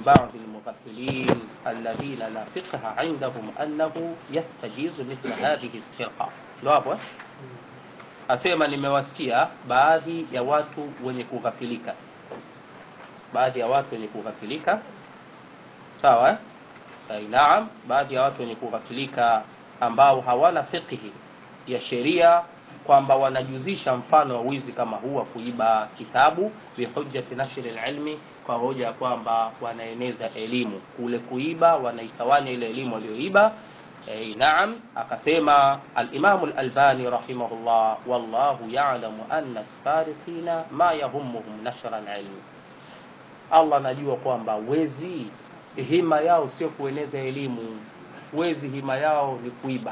بعض المغفلين الذين لا فقه عندهم أنه يستجيز مثل هذه الفرقة ndo hapo eh? asema nimewasikia baadhi ya watu wenye kughafilika baadhi ya watu wenye kughafilika sawa eh? Ai, naam baadhi ya watu wenye kughafilika ambao hawana fiqhi ya sheria kwamba wanajuzisha mfano wa wizi kama huu wa kuiba kitabu bihujjati nashri lilmi kwa hoja ya kwamba wanaeneza elimu kule kuiba wanaitawanya ile elimu walioiba e, naam akasema alimamu lalbani rahimahullah wallahu yalamu anna sarifina ma yahumuhum nashra lilmi allah anajua kwamba wezi hima yao sio kueneza elimu wezi hima yao ni kuiba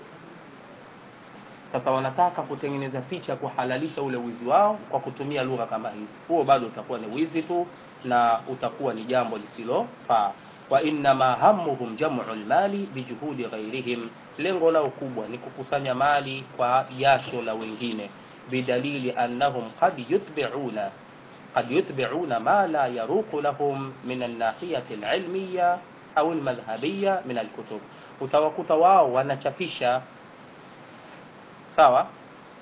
sasa wanataka kutengeneza picha kuhalalisha ule wizi wao kwa kutumia lugha kama hizi huo bado utakuwa ni wizi tu na utakuwa ni jambo lisilofaa wa innama hamuhum jamu lmali bijuhudi ghairihim lengo lao kubwa ni kukusanya mali kwa jasho la wengine bidalili annahum qad yutbiuna قد يتبعون ما لا يروق لهم من الناحية العلمية أو المذهبية من الكتب utawakuta wao wanachapisha sawa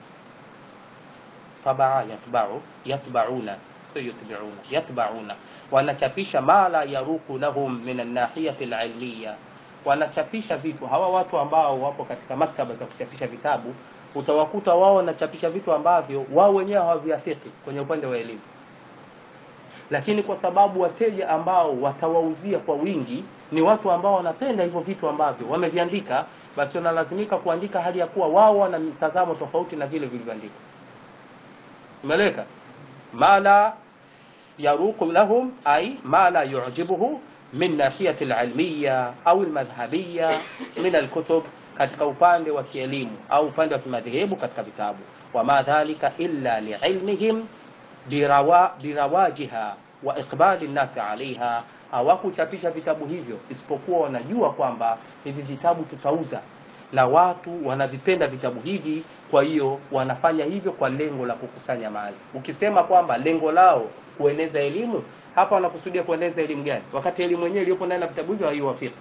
tabaa yatbau yatbauna sio yutbiuna yatbauna wanachapisha ma la yaruku lahum min annahiyati alilmiya wanachapisha vitu hawa watu ambao wapo katika maktaba za kuchapisha vitabu utawakuta wao wanachapisha vitu ambavyo wao wenyewe hawaviafiki kwenye upande wa elimu lakini kwa sababu wateja ambao watawauzia kwa wingi ni watu ambao wanapenda hivyo vitu ambavyo wameviandika basi wanalazimika kuandika hali ya kuwa wao wana mtazamo tofauti na vile vilivyoandikwa umeeleka mala yaruqu lahum ay ma la yujibuhu min nahiyati alilmiya au almadhhabiya min alkutub katika upande wa kielimu au upande wa kimadhehebu katika vitabu wama dhalika illa liilmihim birawa, birawajiha wa iqbali nnasi alaiha hawakuchapisha vitabu hivyo isipokuwa wanajua kwamba hivi vitabu tutauza na watu wanavipenda vitabu hivi kwa hiyo wanafanya hivyo kwa lengo la kukusanya mali ukisema kwamba lengo lao kueneza elimu hapa wanakusudia kueneza elimu gani wakati elimu yenyewe iliyopo ndani ya vitabu hivyo haiwafiki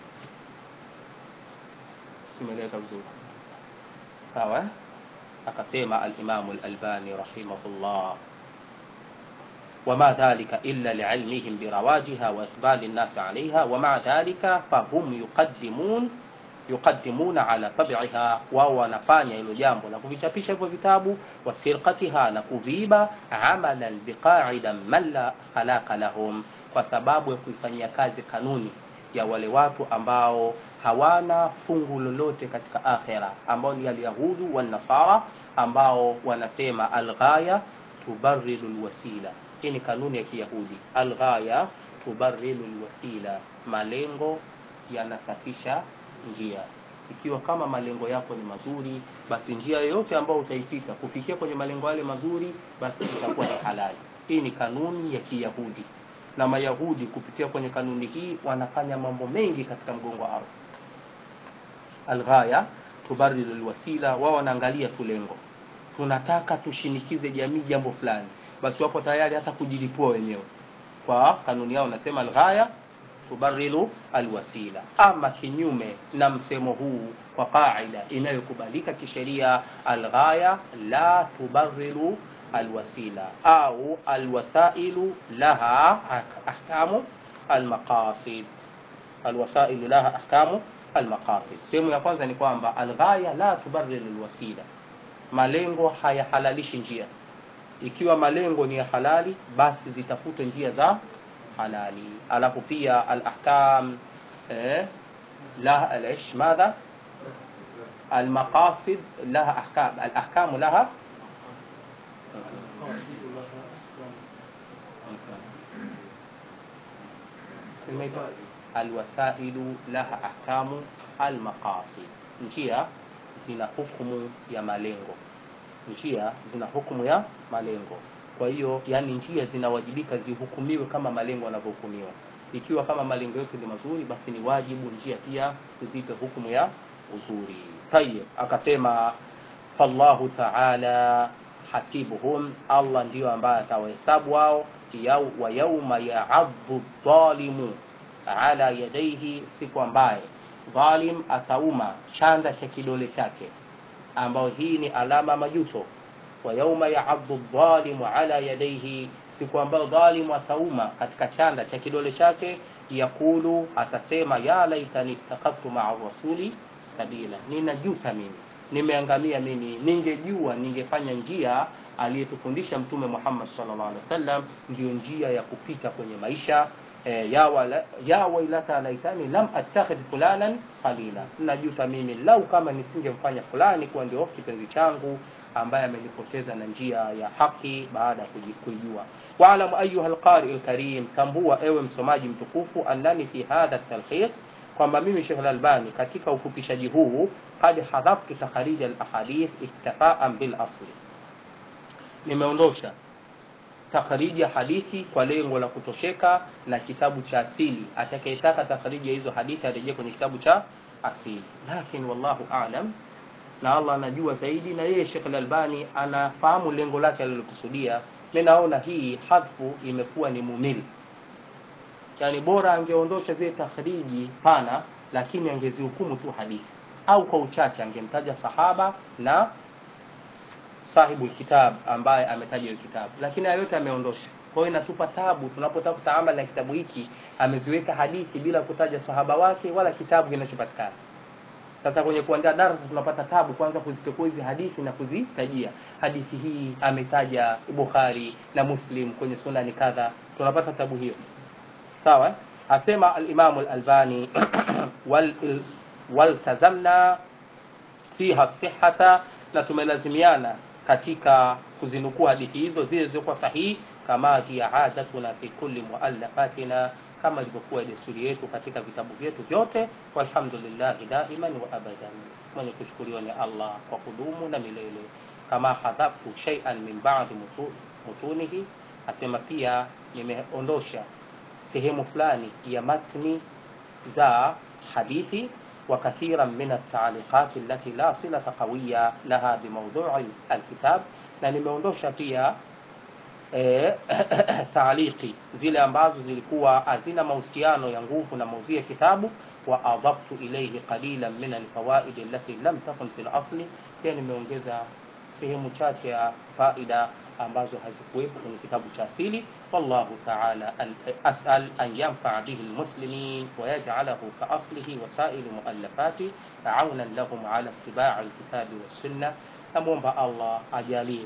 simeleka vizuri sawa akasema alimamu lalbani rahimahullah وما ذلك إلا لعلمهم برواجها وإقبال الناس عليها ومع ذلك فهم يقدمون يقدمون على طبعها wao wanafanya hilo jambo la kuvichapisha hivyo vitabu wasirqatiha na kuviiba amalan biqaidan man la khalaqa lahum kwa sababu ya kuifanyia kazi kanuni ya wale watu ambao hawana fungu lolote katika akhira ambao ni alyahudu wanasara ambao wanasema alghaya tubarilu lwasila hii ni kanuni ya kiyahudi alghaya tubarilu lwasila malengo yanasafisha njia ikiwa kama malengo yako ni mazuri basi njia yoyote ambayo utaipita kufikia kwenye malengo yale mazuri basi itakuwa ni halali hii ni kanuni ya kiyahudi na mayahudi kupitia kwenye kanuni hii wanafanya mambo mengi katika mgongo wa ardhi alghaya tubarilu lwasila wao wanaangalia tu lengo tunataka tushinikize jamii jambo fulani basi wapo tayari hata kujilipua wenyewe kwa kanuni yao nasema alghaya tubarilu alwasila ama kinyume na msemo huu kwa qaida inayokubalika kisheria alghaya la tubarilu alwasila au alwasailu laha ahkamu almaqasid alwasailu laha ahkamu almaqasid sehemu ya kwanza ni kwamba alghaya la tubarilu alwasila malengo hayahalalishi njia ikiwa malengo ni ya halali basi zitafute njia za halali alafu pia alahkam eh, laha alish madha المقاصد لها أحكام الأحكام لها الوسائل لها أحكام المقاصد njia zina hukumu ya malengo njia zina hukumu ya malengo kwa hiyo yani njia zinawajibika zihukumiwe kama malengo yanavyohukumiwa ikiwa kama malengo yetu ni mazuri basi ni wajibu njia pia zipe hukumu ya uzuri tayib akasema fallahu taala hasibuhum allah ndiyo ambaye atawahesabu wao yau, wa yauma yaadhu dhalimu ala yadaihi siku ambaye dhalim atauma chanda cha kidole chake ambayo hii ni alama majuto wa yauma yaaddu dhalimu ala yadaihi siku ambayo dhalimu atauma katika chanda cha kidole chake yakulu atasema ya laitani ittakhadhtu maa rasuli sabila ninajuta mimi nimeangamia mimi ningejua ningefanya njia aliyetufundisha mtume Muhammad sallallahu alaihi wasallam ndio njia ya kupita kwenye maisha e, ya, wala, ya wailata laitani lam attakhidh fulanan qalila najuta mimi lau kama nisingemfanya fulani kuwa ndio kipenzi changu ambaye amenipoteza na njia ya haki baada ya kuijua واعلم أيها القارئ الكريم tambua ewe msomaji mtukufu annani fi hadha talkhis kwamba mimi Sheikh Al-Albani katika ufupishaji huu qad hadhabtu takharij al-ahadith iktifaan bil asli nimeondosha takhariji ya hadithi kwa lengo la kutosheka na kitabu cha asili atakayetaka takhariji ya hizo hadithi arejee kwenye kitabu cha asili lakini wallahu a'lam na Allah anajua zaidi na yeye Sheikh Al-Albani anafahamu lengo lake alilokusudia mimi naona hii hadfu imekuwa ni mumili yani bora angeondosha zile takhriji pana lakini angezihukumu tu hadithi au kwa uchache angemtaja sahaba na sahibu kitab ambaye ametaja hiyo kitabu lakini hayo yote ameondosha kwa hiyo inatupa tabu tunapotaka kutaamali na kitabu hiki ameziweka hadithi bila kutaja sahaba wake wala kitabu kinachopatikana sasa kwenye kuandaa darasa tunapata tabu kwanza kuzipekua hizi hadithi na kuzitajia hadithi hii ametaja Bukhari na Muslim kwenye sunani kadha tunapata tabu hiyo sawa asema al-Imam al-Albani wal waltazamna fiha sihhata na tumelazimiana katika kuzinukuu hadithi hizo zile zilizokuwa sahihi kama hiya adatuna fi kulli muallafatina kama ilivyokuwa desturi yetu katika vitabu vyetu vyote walhamdulillah daiman wa abadan mwenye kushukuriwa ni Allah kwa kudumu na milele kama hadhaftu shay'an min ba'di mutunihi asema pia nimeondosha sehemu fulani ya matni za hadithi وكثيرا من التعليقات التي لا صلة قوية لها بموضوع الكتاب na nimeondosha pia e, taaliki zile ambazo zilikuwa hazina mahusiano ya nguvu na maudhui ya kitabu wa adaftu ilayhi qalilan min alfawaid allati lam takun fil asli pia nimeongeza sehemu chache ya faida ambazo hazikuwepo kwenye kitabu cha asili wallahu ta'ala as'al an yanfa'a bihi almuslimin wa yaj'alahu ka aslihi wa sa'il muallafati ta'awunan lahum 'ala ittiba'i alkitabi was sunnah namwomba Allah ajalie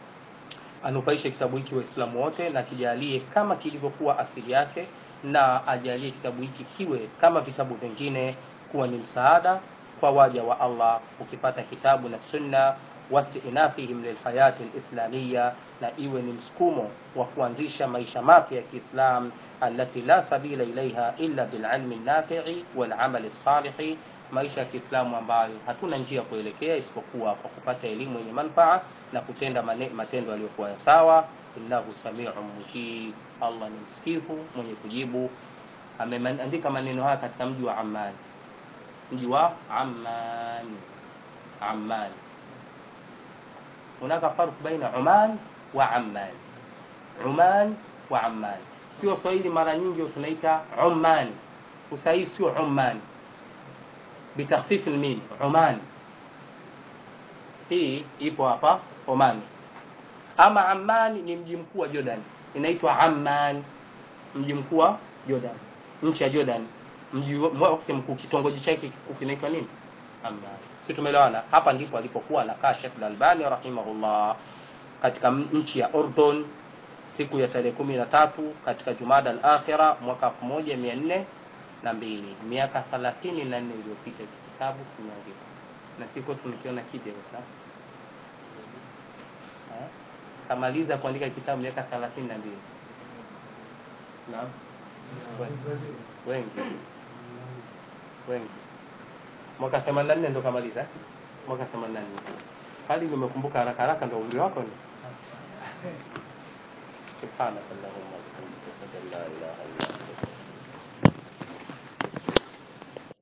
anufaishe kitabu hiki waislamu wote na kijalie kama kilivyokuwa asili yake na ajalie kitabu hiki kiwe kama vitabu vingine kuwa ni msaada kwa waja wa Allah ukipata kitabu na sunna wastinafihim lilhayati lislamia na iwe ni msukumo wa kuanzisha maisha mapya ya Kiislam alati la sabila ilaiha illa bililmi nafi'i walamali salihi maisha ya Kiislamu ambayo hatuna njia kuelekea isipokuwa kwa kupata elimu yenye manufaa na kutenda mane, matendo yaliyokuwa ya sawa innahu samiu mujib Allah ni msikivu mwenye kujibu ameandika maneno haya katika mji wa Amman mji wa Amman Amman hunaka farq baina Oman wa Amman Oman wa Amman sio Swahili mara nyingi tunaita Oman usahihi sio Oman bitakhfif almim Oman hii ipo hapa Oman ama Amman ni mji mkuu wa Jordan inaitwa Amman mji mkuu wa Jordan nchi ya Jordan mji wake mkuu kitongoji chake kikuu kinaitwa nini Amman si tumeelewana hapa ndipo alipokuwa anakaa Sheikh Al-Albani rahimahullah katika nchi ya Urdun siku ya tarehe kumi na tatu katika Jumada al-Akhira mwaka elfu moja mia nne na mbili miaka thelathini na nne iliyopita kitabu kimeandikwa na siko tunakiona kipya sasa kamaliza kuandika kitabu miaka thelathini na mbili naam wengi wengi mwaka 84 ndo kamaliza mwaka 84 hadi nimekumbuka haraka haraka ndo umri wako ni subhanakallahumma